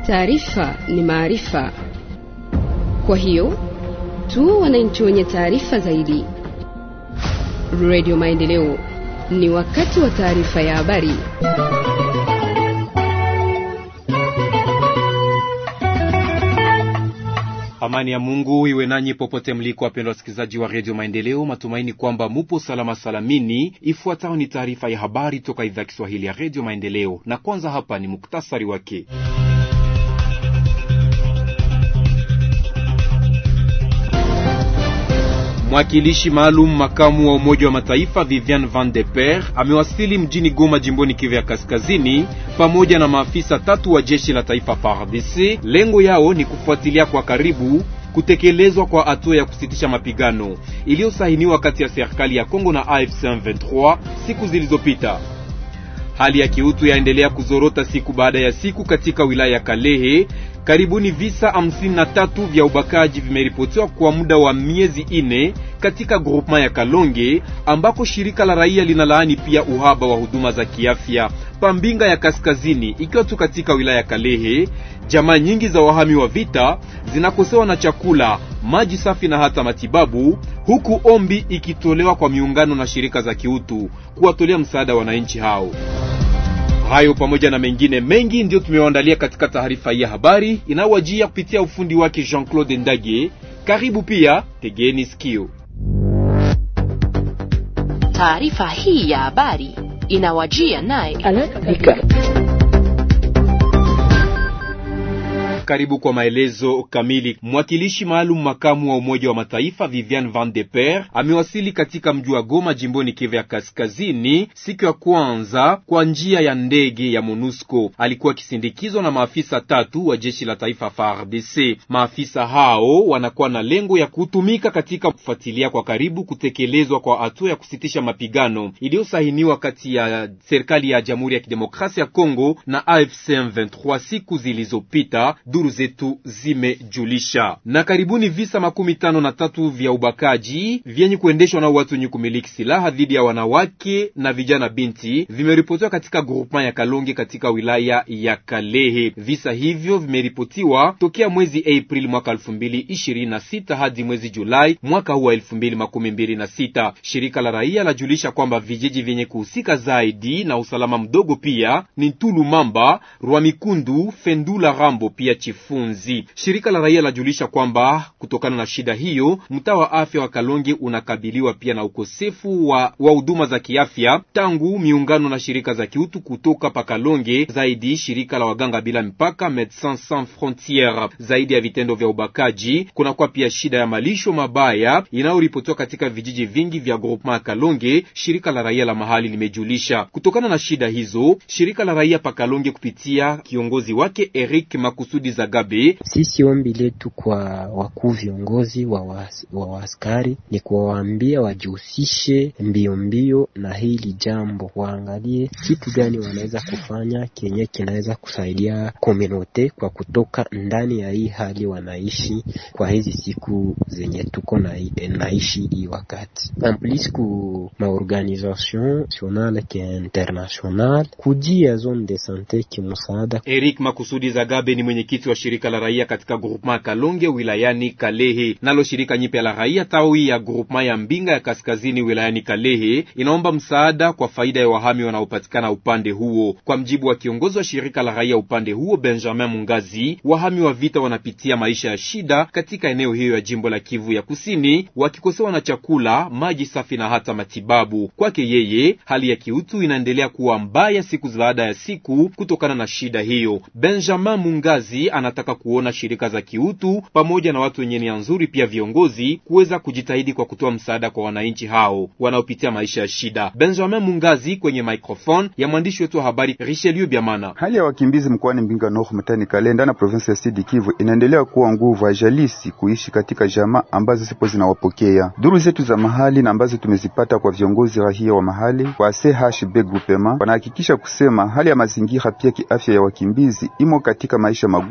Taarifa ni maarifa, kwa hiyo tu wananchi wenye taarifa zaidi. Radio Maendeleo, ni wakati wa taarifa ya habari. Amani ya Mungu iwe nanyi popote mliko, wapendwa wasikilizaji wa redio Maendeleo. Matumaini kwamba mupo salama salamini. Ifuatayo ni taarifa ya habari toka idhaa Kiswahili ya redio Maendeleo, na kwanza hapa ni muktasari wake. Mwakilishi maalum makamu wa Umoja wa Mataifa Vivian Van de Per amewasili mjini Goma, jimboni Kivu ya Kaskazini, pamoja na maafisa tatu wa jeshi la taifa FARDC. Lengo yao ni kufuatilia kwa karibu kutekelezwa kwa hatua ya kusitisha mapigano iliyosainiwa kati ya serikali ya Kongo na AFC M23 siku zilizopita. Hali ya kiutu yaendelea kuzorota siku baada ya siku katika wilaya ya Kalehe. Karibuni visa hamsini na tatu vya ubakaji vimeripotiwa kwa muda wa miezi ine katika grupema ya Kalonge ambako shirika la raia linalaani pia uhaba wa huduma za kiafya Pambinga ya Kaskazini, ikiwa tu katika wilaya ya Kalehe. Jamaa nyingi za wahami wa vita zinakosewa na chakula, maji safi na hata matibabu, huku ombi ikitolewa kwa miungano na shirika za kiutu kuwatolea msaada wananchi hao. Hayo pamoja na mengine mengi ndiyo tumewaandalia katika taarifa hii ya habari inayowajia kupitia ufundi wake Jean-Claude Ndage. Karibu pia, tegeni sikio. Taarifa hii ya habari inawajia naye Karibu kwa maelezo kamili. Mwakilishi maalum makamu wa Umoja wa Mataifa Vivian Van de Per amewasili katika mji wa Goma jimboni Kivu ya Kaskazini siku ya kwanza kwa njia ya ndege ya MONUSCO. Alikuwa akisindikizwa na maafisa tatu wa jeshi la taifa FARDC. Maafisa hao wanakuwa na lengo ya kutumika katika kufuatilia kwa karibu kutekelezwa kwa hatua ya kusitisha mapigano iliyosahiniwa kati ya serikali ya Jamhuri ya Kidemokrasia ya Kongo na AFC M23 siku zilizopita. Duru zetu zimejulisha. Na karibuni visa makumi tano na tatu vya ubakaji vyenye kuendeshwa na watu wenye kumiliki silaha dhidi ya wanawake na vijana binti vimeripotiwa katika groupement ya Kalonge katika wilaya ya Kalehe. Visa hivyo vimeripotiwa tokea mwezi Aprili mwaka elfu mbili ishirini na sita hadi mwezi Julai mwaka huu wa elfu mbili makumi mbili na sita. Shirika la raia lajulisha kwamba vijiji vyenye kuhusika zaidi na usalama mdogo pia ni Tulu Mamba, Rwamikundu, Fendula, Rambo pia Chifunzi. Shirika la raia lajulisha kwamba kutokana na shida hiyo, mtaa wa afya wa Kalonge unakabiliwa pia na ukosefu wa wa huduma za kiafya tangu miungano na shirika za kiutu kutoka pa Kalonge, zaidi shirika la waganga bila mipaka Medecins Sans Frontieres. Zaidi ya vitendo vya ubakaji, kunakuwa pia shida ya malisho mabaya inayoripotiwa katika vijiji vingi vya groupement ya Kalonge, shirika la raia la mahali limejulisha. Kutokana na shida hizo, shirika la raia pa Kalonge kupitia kiongozi wake Eric Makusudi Zagabe. Sisi ombi letu kwa wakuu viongozi wa waaskari ni kuwaambia wajihusishe mbio mbio na hili jambo, waangalie kitu gani wanaweza kufanya kenye kinaweza kusaidia komunote kwa kutoka ndani ya hii hali wanaishi kwa hizi siku zenye tuko na naishi hii wakati amplis ku maorganisation nationale ke international kujia zone de sante kimusaada. Eric Makusudi Zagabe ni mwenyekiti wa shirika la raia katika groupement Kalonge wilayani Kalehe. Nalo shirika nyipya la raia tawi ya groupement ya Mbinga ya kaskazini wilayani Kalehe inaomba msaada kwa faida ya wahami wanaopatikana upande huo. Kwa mjibu wa kiongozi wa shirika la raia upande huo Benjamin Mungazi, wahami wa vita wanapitia maisha ya shida katika eneo hiyo ya jimbo la Kivu ya Kusini, wakikosewa na chakula, maji safi na hata matibabu. Kwake yeye, hali ya kiutu inaendelea kuwa mbaya siku baada ya siku kutokana na shida hiyo. Benjamin Mungazi anataka kuona shirika za kiutu pamoja na watu wenye nia nzuri, pia viongozi kuweza kujitahidi kwa kutoa msaada kwa wananchi hao wanaopitia maisha ya shida. Benjamin Mungazi kwenye microphone ya mwandishi wetu wa habari Richelieu Biamana. Hali ya wakimbizi mkoani Mbinga Nord mtani Kalenda na province ya Sud Kivu inaendelea kuwa nguvu ajalisi kuishi katika jamaa ambazo zipo zinawapokea. Duru zetu za mahali na ambazo tumezipata kwa viongozi rahia wa mahali kwa CHB groupement wanahakikisha kusema hali ya mazingira pia kiafya ya wakimbizi imo katika maisha magumu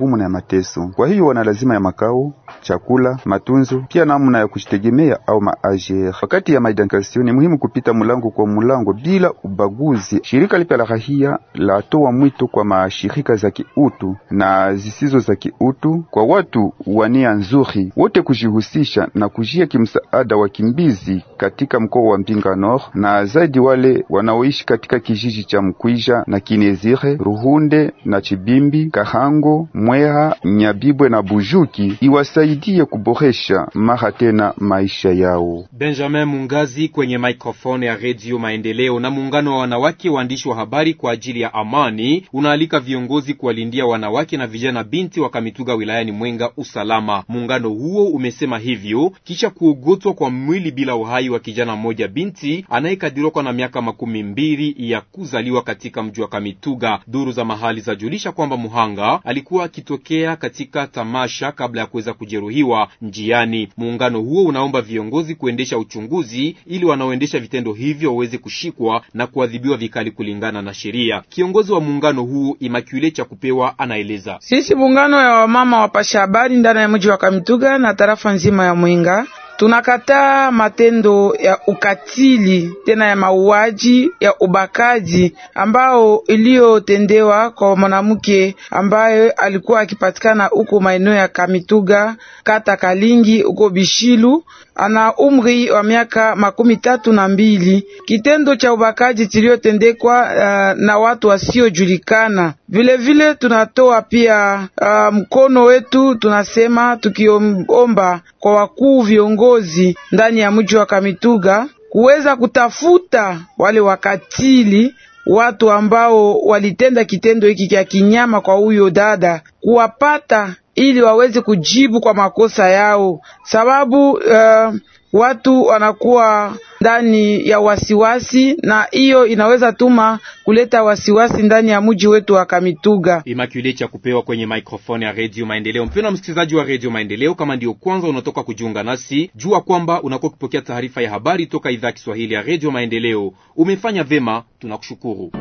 magumu na ya mateso. Kwa hiyo wana lazima ya makao, chakula, matunzo, pia namna ya kujitegemea au maajer. Wakati ya maidentification ni muhimu kupita mulango kwa mulango bila ubaguzi. Shirika lipya la rahia latoa mwito kwa mashirika za kiutu na zisizo za kiutu, kwa watu wa nia nzuri wote kujihusisha na kujia kimsaada wakimbizi katika mkoa wa Mbinga Nord na zaidi wale wanaoishi katika kijiji cha Mkwija na Kinezire, Ruhunde na Chibimbi, Kahango, Mweha, Nyabibwe na Bujuki, iwasaidie kuboresha mara tena maisha yao. Benjamin Mungazi kwenye microphone ya Radio Maendeleo. Na muungano wa wanawake waandishi wa habari kwa ajili ya amani unaalika viongozi kuwalindia wanawake na vijana binti wa Kamituga wilayani Mwenga usalama. Muungano huo umesema hivyo kisha kuogotwa kwa mwili bila uhai wa kijana mmoja binti anayekadiriwa kwa na miaka makumi mbili ya kuzaliwa katika mji wa Kamituga. Duru za mahali zajulisha kwamba muhanga alikuwa akitokea katika tamasha kabla ya kuweza kujeruhiwa njiani. Muungano huo unaomba viongozi kuendesha uchunguzi ili wanaoendesha vitendo hivyo waweze kushikwa na kuadhibiwa vikali kulingana na sheria. Kiongozi wa muungano huu Imakule cha kupewa anaeleza: sisi muungano ya wamama wapasha habari ndani ya mji wa Kamituga na tarafa nzima ya Mwenga tunakataa matendo ya ukatili tena ya mauaji ya ubakaji ambao iliyotendewa kwa mwanamke ambaye alikuwa akipatikana huko maeneo ya Kamituga kata Kalingi huko Bishilu, ana umri wa miaka makumi tatu na mbili. Kitendo cha ubakaji kiliyotendekwa uh, na watu wasiojulikana. Vilevile tunatoa pia uh, mkono wetu, tunasema tukiomba kwa wakuu viongozi ndani ya mji wa Kamituga kuweza kutafuta wale wakatili watu ambao walitenda kitendo hiki cha kinyama kwa huyo dada, kuwapata ili waweze kujibu kwa makosa yao, sababu uh, watu wanakuwa ndani ya wasiwasi na hiyo inaweza tuma kuleta wasiwasi ndani ya mji wetu wa Kamituga. Immaculate cha kupewa kwenye microphone ya Radio Maendeleo. Mpendwa msikilizaji wa Radio Maendeleo, kama ndio kwanza unatoka kujiunga nasi, jua kwamba unakuwa ukipokea taarifa ya habari toka idhaa ya Kiswahili ya Radio Maendeleo. Umefanya vema, tunakushukuru.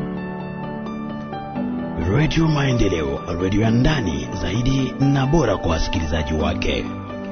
Radio Maendeleo, radio ya ndani zaidi na bora kwa wasikilizaji wake.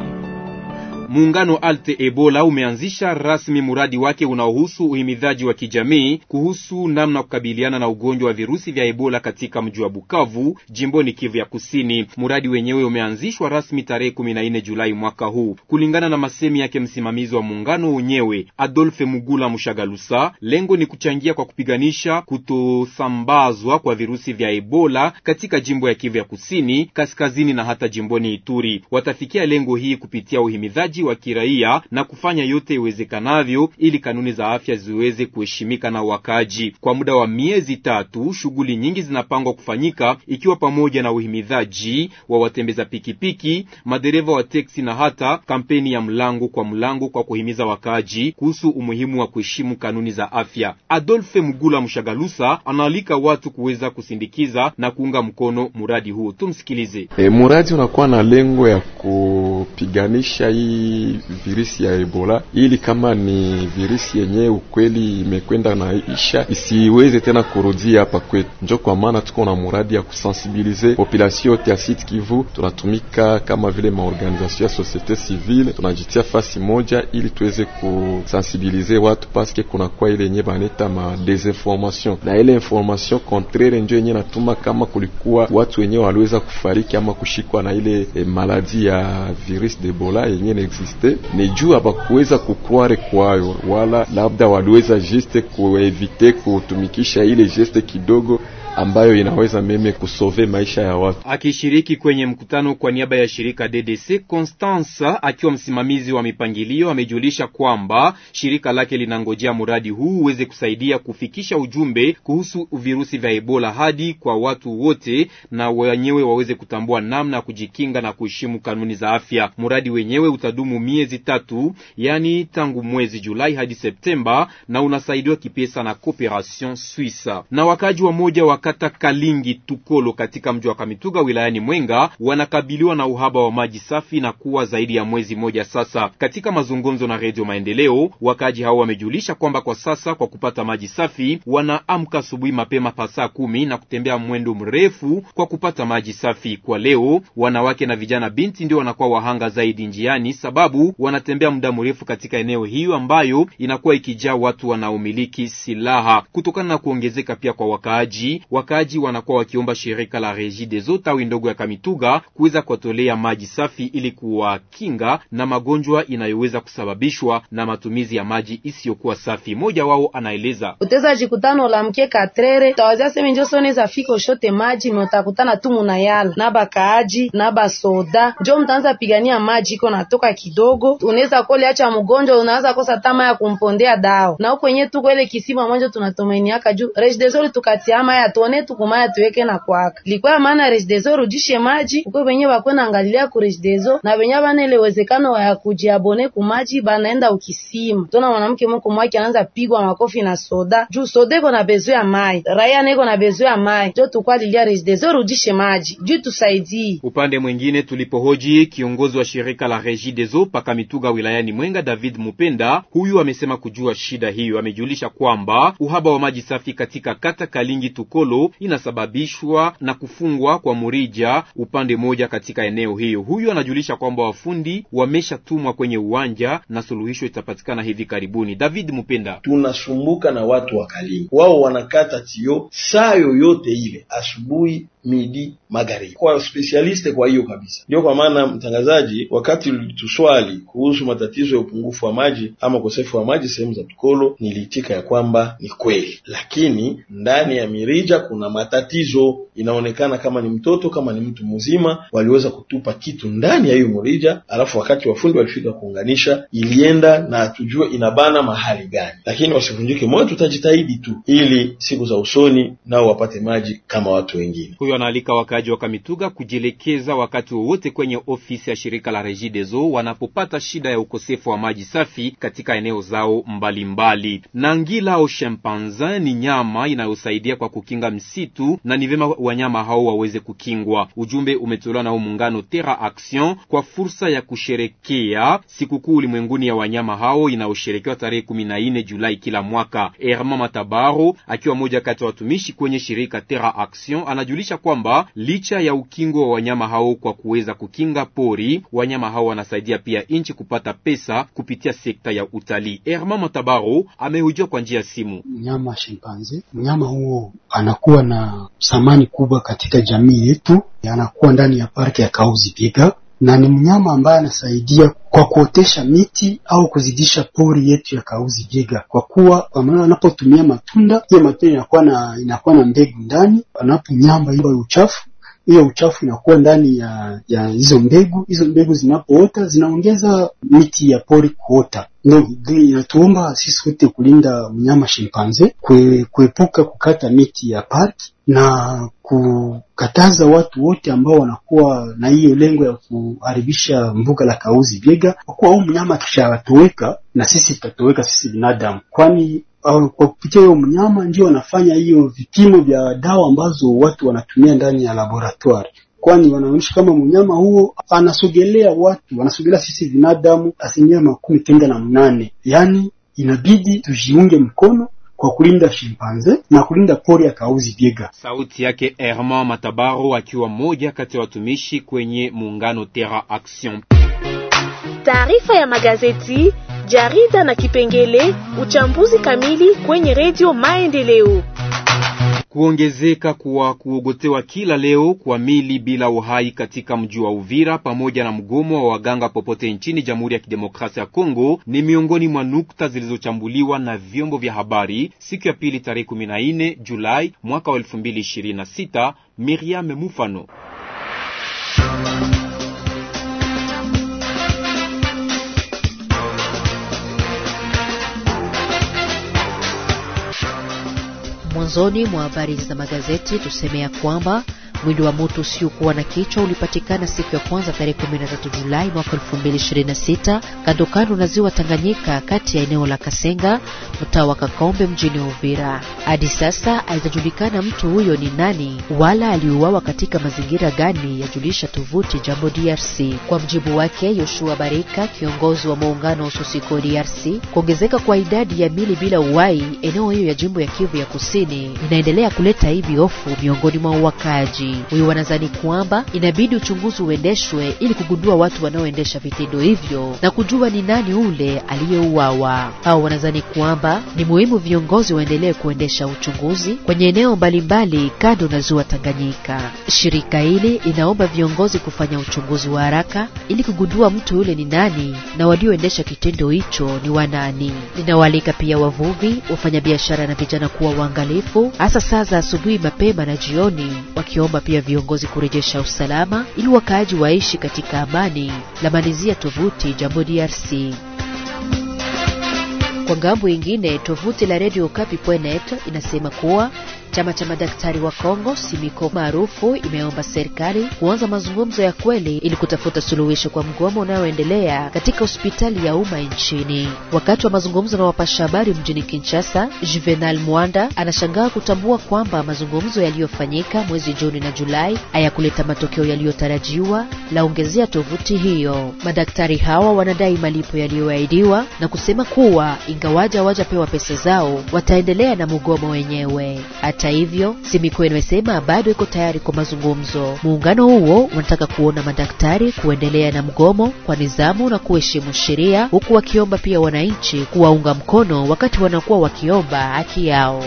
Muungano Alte Ebola umeanzisha rasmi mradi wake unaohusu uhimidhaji wa kijamii kuhusu namna kukabiliana na ugonjwa wa virusi vya Ebola katika mji wa Bukavu, jimboni Kivu ya Kusini. Mradi wenyewe umeanzishwa rasmi tarehe 14 Julai mwaka huu. Kulingana na masemi yake msimamizi wa muungano wenyewe Adolphe Mugula Mushagalusa, lengo ni kuchangia kwa kupiganisha kutosambazwa kwa virusi vya Ebola katika jimbo ya Kivu ya Kusini, kaskazini na hata jimboni Ituri. Watafikia lengo hii kupitia uhimidhaji wa kiraia na kufanya yote iwezekanavyo ili kanuni za afya ziweze kuheshimika na wakaaji. Kwa muda wa miezi tatu, shughuli nyingi zinapangwa kufanyika ikiwa pamoja na uhimidhaji wa watembeza pikipiki, madereva wa teksi na hata kampeni ya mlango kwa mlango kwa kuhimiza wakaaji kuhusu umuhimu wa kuheshimu kanuni za afya. Adolphe Mugula Mshagalusa anaalika watu kuweza kusindikiza na kuunga mkono muradi huo. Tumsikilize. E, muradi unakuwa na lengo ya kupiganisha hii virusi ya Ebola ili kama ni virusi yenyewe ukweli imekwenda na isha isiweze tena kurudia hapa kwetu. Njo kwa maana tuko na muradi ya kusensibilize population yote ya Sud Kivu. Tunatumika kama vile maorganisation ya societe civile, tunajitia fasi moja ili tuweze kusensibilize watu paske kunakuwa ile yenye baneta ma desinformation na ile information contraire njo yenye natuma kama kulikuwa watu wenyewe waliweza kufariki ama kushikwa na ile eh, maladi ya virus de Ebola yenye existe ni juu abakuweza kukware kwayo, wala labda waliweza juste kuevite kutumikisha ile geste kidogo ambayo inaweza meme kusove maisha ya watu. Akishiriki kwenye mkutano kwa niaba ya shirika DDC, Constanza akiwa msimamizi wa mipangilio amejulisha kwamba shirika lake linangojea mradi huu uweze kusaidia kufikisha ujumbe kuhusu virusi vya Ebola hadi kwa watu wote, na wenyewe waweze kutambua namna ya kujikinga na kuheshimu kanuni za afya. Mradi wenyewe utadumu miezi tatu, yani tangu mwezi Julai hadi Septemba, na unasaidiwa kipesa na Cooperation Suisse. Na wakaji wa moja wa kata Kalingi Tukolo katika mji wa Kamituga wilayani Mwenga wanakabiliwa na uhaba wa maji safi na kuwa zaidi ya mwezi mmoja sasa. Katika mazungumzo na Redio Maendeleo, wakaaji hao wamejulisha kwamba kwa sasa kwa kupata maji safi wanaamka asubuhi mapema pa saa kumi na kutembea mwendo mrefu kwa kupata maji safi. Kwa leo, wanawake na vijana binti ndio wanakuwa wahanga zaidi njiani, sababu wanatembea muda mrefu katika eneo hiyo ambayo inakuwa ikijaa watu wanaomiliki silaha. Kutokana na kuongezeka pia kwa wakaaji, wakaaji wanakuwa wakiomba shirika la Regideso tawi ndogo ya Kamituga kuweza kuwatolea maji safi ili kuwakinga na magonjwa inayoweza kusababishwa na matumizi ya maji isiyokuwa safi. Mmoja wao anaeleza uteza jikutano ulamke katrere tawazia seme njo soneza fika ushote maji me utakutana tu munayala na bakaaji na basoda njo mtaanza pigania maji iko natoka kidogo, unaweza kole acha mgonjwa, unaanza kosa tama ya kumpondea dawa na huko yenyewe tuko ile kisima mwanzo tunatumainiaka juu Regideso tukatia maya tuone tukumaya tuweke na kwaka likuwa maana Regideso rudishe maji uko wenyewe bakwena angalia ku Regideso na wenyewe bana ile uwezekano ya kujiabone ku maji banaenda ukisima tona mwanamke moko mwake anaanza pigwa makofi na soda juu soda iko na bezo ya mai raia neko na bezo ya mai jo tukwalilia Regideso rudishe maji juu tusaidie. Upande mwingine tulipohoji kiongozi wa shirika la Regideso pakamituga wilayani Mwenga David Mupenda, huyu amesema kujua shida hiyo. Amejulisha kwamba uhaba wa maji safi katika kata Kalingi Tukolo inasababishwa na kufungwa kwa murija upande moja katika eneo hiyo. Huyu anajulisha kwamba wafundi wameshatumwa kwenye uwanja na suluhisho itapatikana hivi karibuni. David Mupenda: tunasumbuka na watu wa Kalingi, wao wanakata tio saa yoyote ile, asubuhi midi magharibi, kwa specialiste. Kwa hiyo kabisa, ndio kwa maana mtangazaji, wakati ulituswali kuhusu matatizo ya upungufu wa maji ama ukosefu wa maji sehemu za Tukolo, niliitika ya kwamba ni kweli, lakini ndani ya mirija kuna matatizo. Inaonekana kama ni mtoto kama ni mtu mzima, waliweza kutupa kitu ndani ya hiyo mrija, alafu wakati wafundi walifika kuunganisha, ilienda na hatujue inabana mahali gani, lakini wasivunjike moyo, tutajitahidi tu ili siku za usoni nao wapate maji kama watu wengine. Huyo anaalika wakaaji wa Kamituga kujielekeza wakati wowote kwenye ofisi ya shirika la Regideso wanapopata shida ya ukosefu wa maji safi katika eneo zao mbalimbali. Na ngila au chimpanzin ni nyama inayosaidia kwa kukinga msitu na ni vyema wanyama hao waweze kukingwa. Ujumbe umetolewa na muungano Terra Action kwa fursa ya kusherekea sikukuu ulimwenguni ya wanyama hao inayosherekewa tarehe kumi na nne Julai kila mwaka. Herma Matabaro akiwa moja kati ya watumishi kwenye shirika Terra Action anajulisha kwamba licha ya ukingo wa wanyama hao kwa kuweza kukinga pori, wanyama hao wanasaidia pia nchi kupata pesa kupitia sekta ya utalii. Herma Matabaro amehojiwa kwa njia ya simu. Mnyama shimpanze, mnyama huo anakuwa na thamani kubwa katika jamii yetu, anakuwa ndani ya parki ya Kauzi Biega na ni mnyama ambaye anasaidia kwa kuotesha miti au kuzidisha pori yetu ya Kauzi Biega, kwa kuwa kwa maana anapotumia matunda, hiyo matunda inakuwa na inakuwa na mbegu ndani. Anaponyamba hiyo uchafu, hiyo uchafu inakuwa ndani ya ya hizo mbegu. Hizo mbegu zinapoota zinaongeza miti ya pori kuota. Ndio inatuomba sisi wote kulinda mnyama shimpanze, kue, kuepuka kukata miti ya parki na kukataza watu wote ambao wanakuwa na hiyo lengo ya kuharibisha mbuga la Kauzi Biega, kwa kuwa huu mnyama akishatoweka na sisi tutatoweka sisi binadamu, kwani kwa kupitia huyo mnyama ndio wanafanya hiyo vipimo vya dawa ambazo watu wanatumia ndani ya laboratoire kwani wanaonyesha kama mnyama huo anasogelea watu, anasogelea sisi binadamu asilimia makumi kenda na mnane. Yaani inabidi tujiunge mkono kwa kulinda shimpanze na kulinda pori ya Kauzi Biega. Sauti yake Herman Matabaro akiwa mmoja kati ya watumishi kwenye muungano Terra Action. Taarifa ya magazeti, jarida na kipengele uchambuzi kamili kwenye redio Maendeleo. Kuongezeka kwa kuogotewa kila leo kwa mili bila uhai katika mji wa Uvira pamoja na mgomo wa waganga popote nchini Jamhuri ya Kidemokrasia ya Kongo ni miongoni mwa nukta zilizochambuliwa na vyombo vya habari siku ya pili tarehe 14 Julai mwaka wa 2026. Miriam Mufano Mwanzoni mwa habari za magazeti tuseme ya kwamba Mwili wa mtu usiokuwa na kichwa ulipatikana siku ya kwanza tarehe 13 Julai mwaka 2026 kando kando na ziwa Tanganyika, kati ya eneo la Kasenga, mtaa wa Kakombe, mjini Uvira. Hadi sasa haijajulikana mtu huyo ni nani wala aliuawa katika mazingira gani, yajulisha tovuti Jambo DRC. Kwa mjibu wake Yoshua Barika, kiongozi wa muungano wa Susiko DRC, kuongezeka kwa idadi ya mili bila uhai eneo hiyo ya jimbo ya Kivu ya Kusini inaendelea kuleta hivi hofu miongoni mwa wakaaji. Huyu wanadhani kwamba inabidi uchunguzi uendeshwe ili kugundua watu wanaoendesha vitendo hivyo na kujua ni nani ule aliyeuawa. Hao wanadhani kwamba ni muhimu viongozi waendelee kuendesha uchunguzi kwenye eneo mbalimbali kando na ziwa Tanganyika. Shirika hili inaomba viongozi kufanya uchunguzi wa haraka ili kugundua mtu yule ni nani na walioendesha kitendo hicho ni wanani. Linawaalika pia wavuvi, wafanyabiashara na vijana kuwa waangalifu, hasa saa za asubuhi mapema na jioni, wakiomba pia viongozi kurejesha usalama ili wakaaji waishi katika amani. La malizia tovuti Jambo DRC. Kwa ngambo ingine, tovuti la Radio Kapi.net inasema kuwa chama cha madaktari wa Kongo Simiko maarufu imeomba serikali kuanza mazungumzo ya kweli ili kutafuta suluhisho kwa mgomo unaoendelea katika hospitali ya umma nchini. Wakati wa mazungumzo na wapasha habari mjini Kinshasa, Juvenal Mwanda anashangaa kutambua kwamba mazungumzo yaliyofanyika mwezi Juni na Julai hayakuleta matokeo yaliyotarajiwa, laongezea tovuti hiyo. Madaktari hawa wanadai malipo yaliyoahidiwa na kusema kuwa ingawaja hawajapewa pesa zao wataendelea na mgomo wenyewe. Hata hivyo, Simiko imesema bado iko tayari kwa mazungumzo. Muungano huo unataka kuona madaktari kuendelea na mgomo kwa nidhamu na kuheshimu sheria, huku wakiomba pia wananchi kuwaunga mkono wakati wanakuwa wakiomba haki yao.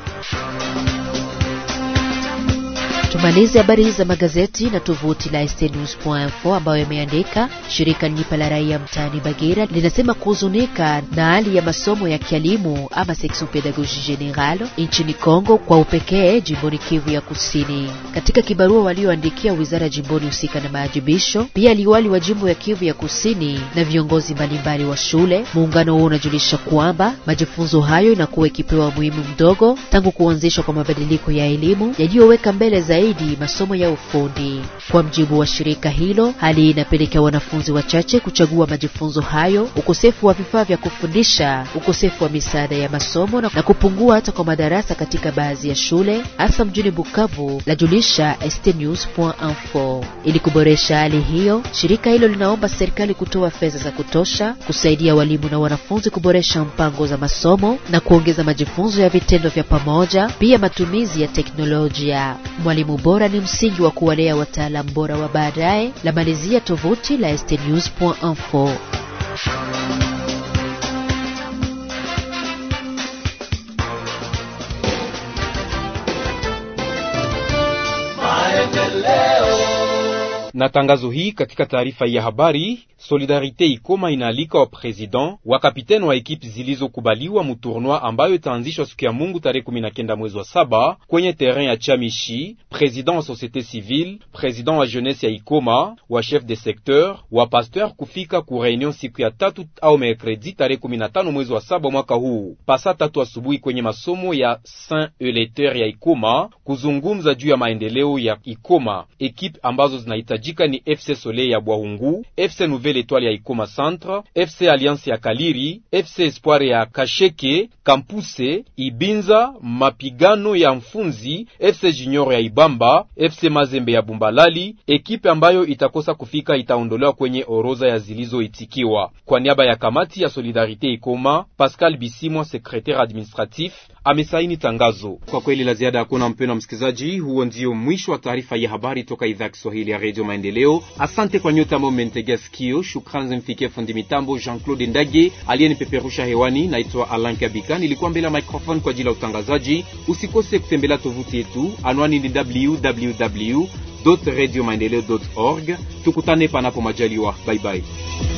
Tumalize habari za magazeti na tovuti la stnews.info ambayo imeandika shirika Nipa la raia mtaani Bagira linasema kuhuzunika na hali ya masomo ya kielimu ama section pedagogie general nchini Kongo, kwa upekee jimboni Kivu ya Kusini. Katika kibarua walioandikia wizara jimboni husika na maajibisho, pia liwali wa jimbo ya Kivu ya Kusini na viongozi mbalimbali wa shule, muungano huo unajulisha kwamba majifunzo hayo inakuwa ikipewa umuhimu mdogo tangu kuanzishwa kwa mabadiliko ya elimu yaliyoweka mbele zaidi masomo ya ufundi. Kwa mjibu wa shirika hilo, hali hii inapelekea wanafunzi wachache kuchagua majifunzo hayo, ukosefu wa vifaa vya kufundisha, ukosefu wa misaada ya masomo na kupungua hata kwa madarasa katika baadhi ya shule hasa mjini Bukavu, lajulisha stnews.info. Ili kuboresha hali hiyo, shirika hilo linaomba serikali kutoa fedha za kutosha kusaidia walimu na wanafunzi kuboresha mpango za masomo na kuongeza majifunzo ya vitendo vya pamoja, pia matumizi ya teknolojia. Mwalimu bora ni msingi wa kuwalea wataalamu bora wa baadaye, la malizia tovuti la stnews.info. na tangazo hii katika taarifa ya habari Solidarite Ikoma inaalika wa president wa kapiteni wa ekipi zilizokubaliwa muturnoi ambayo itaanzishwa siku ya Mungu tarehe 19 mwezi wa saba kwenye terrain ya Chamishi, president wa societe civile, president wa jeunesse ya Ikoma, wa chef de secteur, wa pasteur kufika ku reunion siku ya tatu au mercredi tarehe 15 mwezi wa saba mwaka huu pasa tatu asubuhi kwenye masomo ya Saint Euleter ya Ikoma kuzungumza juu ya maendeleo ya Ikoma. Ekipe ambazo zinahitajika ni FC Soleil ya Bwahungu, FC Nouvelle Etoile ya Ikoma Centre, FC Alliance ya Kaliri, FC Espoir ya Kasheke, Kampuse, Ibinza, Mapigano ya Mfunzi, FC Junior ya Ibamba, FC Mazembe ya Bumbalali. Ekipe ambayo itakosa kufika itaondolewa kwenye orodha ya zilizoitikiwa. Kwa niaba ya kamati ya Solidarite Ikoma, Pascal Bisimwa, secretaire administratif, amesaini tangazo. Kwa kweli la ziada hakuna, mpendwa msikilizaji, huo ndio mwisho wa taarifa ya habari toka idhaa ya Kiswahili ya Radio Maendeleo. Asante kwa nyote ambao mmenitegea sikio. Shukrani zimfikie fundi mitambo Jean-Claude Ndage aliyenipeperusha hewani. Naitwa Alan Kabika, nilikuwa mbele ya microphone kwa ajili ya utangazaji. Usikose kutembelea tovuti yetu, anwani ni www radio maendeleo org. Tukutane panapo majaliwa, bye bye.